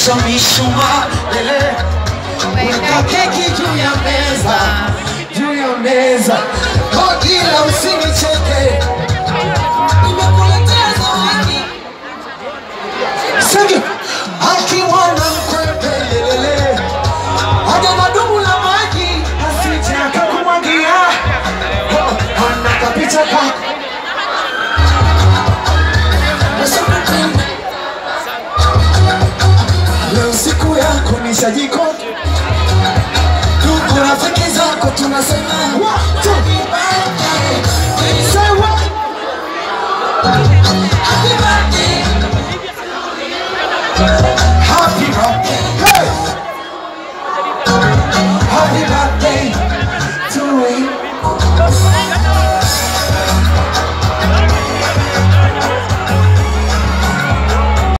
washa mishumaa eh. Weka keki juu ya meza, juu ya meza. Oh, ila usini